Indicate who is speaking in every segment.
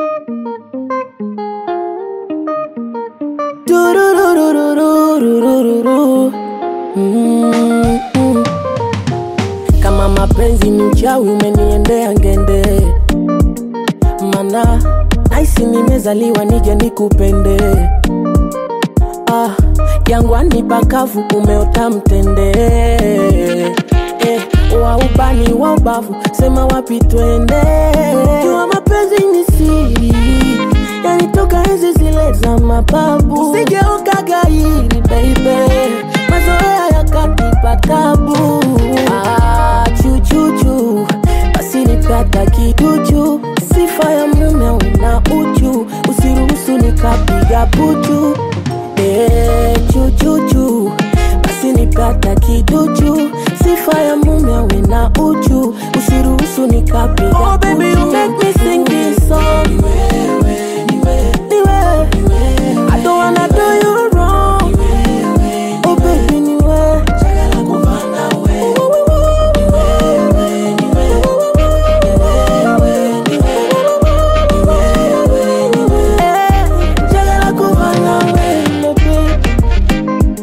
Speaker 1: Turururururururu. Mm, mm. Kama mapenzi ni uchawi umeniendea ngende, mana naisi nimezaliwa nije nikupende. Ah, jangwani pakavu umeota mtende eh, wa ubani wa ubavu sema wapi twende. Jua mapenzi ni siri yanitoka enzi zile za mababu, sigeuka gairi baby, mazoea yakanipa tabu. Ah, chuchuchu basi nipata kiduchu, sifa ya mume una uchu, usiruhusu nikapiga puchu. Eh, chuchuchu basi nipata kiduchu, sifa ya mume una uchu, usiruhusu nikapiga oh, baby, you make me sing this song. Niwe, I don't wanna do you wrong. Oh baby, niwe. Eh, njagala kuba nawe, my baby.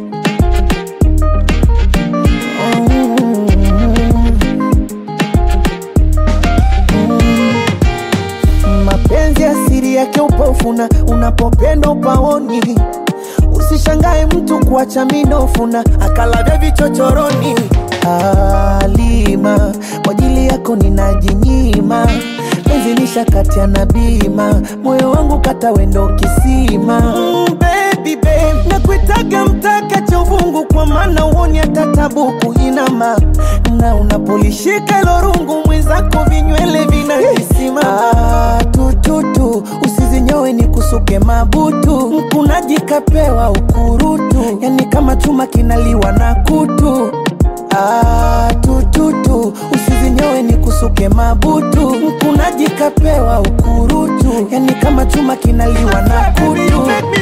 Speaker 2: mapenzi asiri yake upofuna unapopenda upaoni usishangae mtu kuacha minofuna akalavya vichochoroni alima kwa ajili yako ninajinyima penzi lishakati na bima moyo wangu kata wendo kisima mm, baby, babe. nakuitaga mtaka cha uvungu kwa maana uoni hata tabuku inama na unapolishika ilo rungu mwenzako vinywele vinahisima ah, tututu usizinyowe ni kusuke mabutu mkunaji kapewa ukurutu yani kama chuma kinaliwa na kutu Ah, tututu usizinyowe ni kusuke mabutu mkunaji kapewa ukurutu yani kama chuma kinaliwa na kutu